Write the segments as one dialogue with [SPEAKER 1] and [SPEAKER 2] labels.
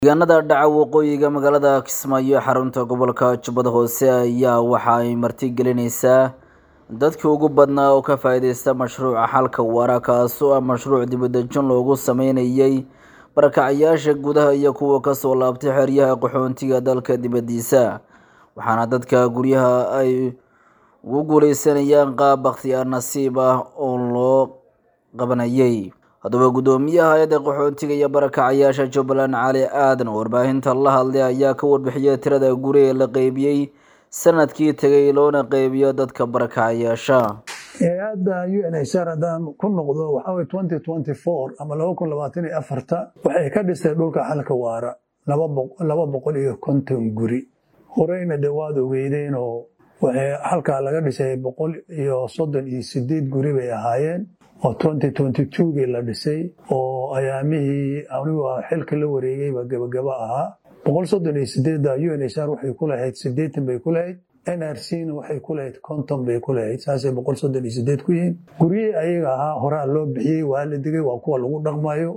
[SPEAKER 1] deegaanada dhaca waqooyiga magaalada kismaayo ee xarunta gobolka jubbada hoose ayaa waxa ay martigelineysaa dadkii ugu badnaa oo ka faa-iideysta mashruuca xalka waara kaas oo ah mashruuc dibadejin loogu sameynayay barakacyaasha gudaha iyo kuwa kasoo laabtay xeryaha qaxoontiga dalka dibadiisa waxaana dadka guryaha ay ugu guuleysanayaan qaab bakhtiyaar nasiib ah oo loo qabanayay haddaba guddoomiyaha hay-adda qaxoontiga iyo barakacyaasha jubbaland cali aadan oo warbaahinta la hadlay ayaa ka warbixiyay tirada guri ee la qeybiyey sanadkii tegay loona qeybiyo dadka barakacyaasha
[SPEAKER 2] hay-adda u n h r haddaan ku noqdo waxaa way twenty twenty four ama laba kun labaatan iyo afarta waxay ka dhistay dhulka xalka waara laba boqol iyo konton guri horeyna dee waad ogeydeen oo waxay halkaa laga dhisay boqol iyo soddon iyo sideed guri bay ahaayeen oo twenty twenty two gii la dhisay oo ayaamihii anigu xilka la wareegayba gabagaba ahaa boqol soddon iyo sideedda u n h r waxay ku lahayd sideetan bay ku lahayd n r c na waxay ku lahayd konton bay ku lahayd saasay boqol soddon iyo sideed ku yihiin guryihii ayaga ahaa horaa loo bixiyey waa la digay waa kuwa lagu dhaqmayo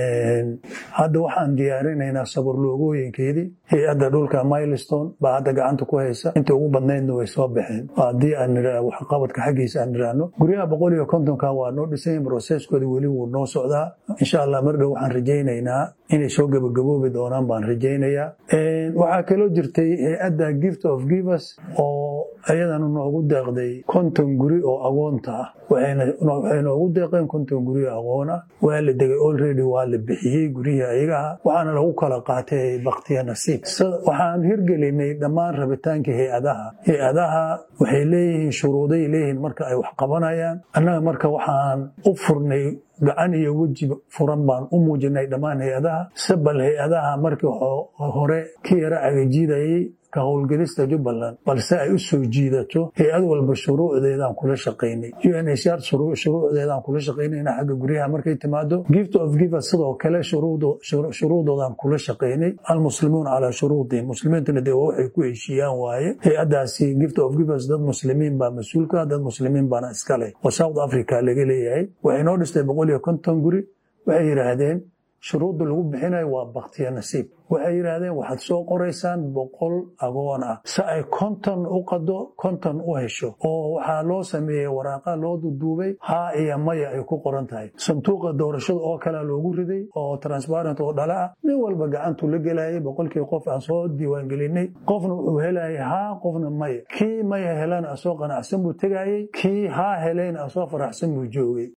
[SPEAKER 2] hadda waxaan diyaarinaynaa sabarloogooyinkeedii hay-adda dhulka milestone baa hadda gacanta ku haysa inta ugu badnaydna way soo baxeen haddii aan waxqabadka xaggiisa aan niraahno guryaha boqol iyo kontonka waa noo dhisan broseskooda weli wuu noo socdaa insha allah mar dhow waxaan rajaynaynaa inay soo gabagaboobi doonaan baan rajaynayaa waxaa kaloo jirtay hay-adda gift of givers oo ayadana noogu deeqday konton guri oo agoonta ah waxay noogu deeqeen konton guri oo agoon ah waa la degay olready waa la bixiyey guryihii ayagaha waxaana lagu kala qaatay baktiya nasiib waxaan hirgelinay dhammaan rabitaankii hay-adaha hay-adaha waxay leeyihiin shuruuday leeyihiin marka ay wax qabanayaan annaga marka waxaan u furnay gacan iyo weji furan baan u muujinay dhammaan hay-adaha sabal hay-adaha markii hore ka yara agajiidayay ka howlgelista jubbaland balse ay u soo jiidato hay-ad walba shuruucdeedaan kula shaqaynay u n h r shuruucdeedaan kula shaqaynayna xagga guryaha markay timaado gift of givers sidoo kale shuruudoodaan kula shaqaynay almuslimuun calaa shuruudihim muslimiintuna dee waxay ku heshiiyaan waaye hay-addaasi gift of givers dad muslimiin baa mas-uulka dad muslimiin baana iska leh oo south africa laga leeyahay waxay noo dhistay boqol iyo konton guri waxay yidhaahdeen shuruudda lagu bixinayo waa baktiya nasiib waxay yidhaahdeen waxaad soo qoraysaan boqol agoon ah si ay konton u qado konton u hesho oo waxaa loo sameeyey waraaqa loo duduubay haa iyo maya ay ku qoran tahay sanduuqa doorashada oo kalea loogu riday oo transparent oo dhala ah nin walba gacantuu la gelayay boqolkii qof aan soo diiwaangelinay qofna wuxuu helayay haa qofna maya kii maya helana asoo qanacsan buu tegayey kii haa helayna asoo faraxsan buu joogay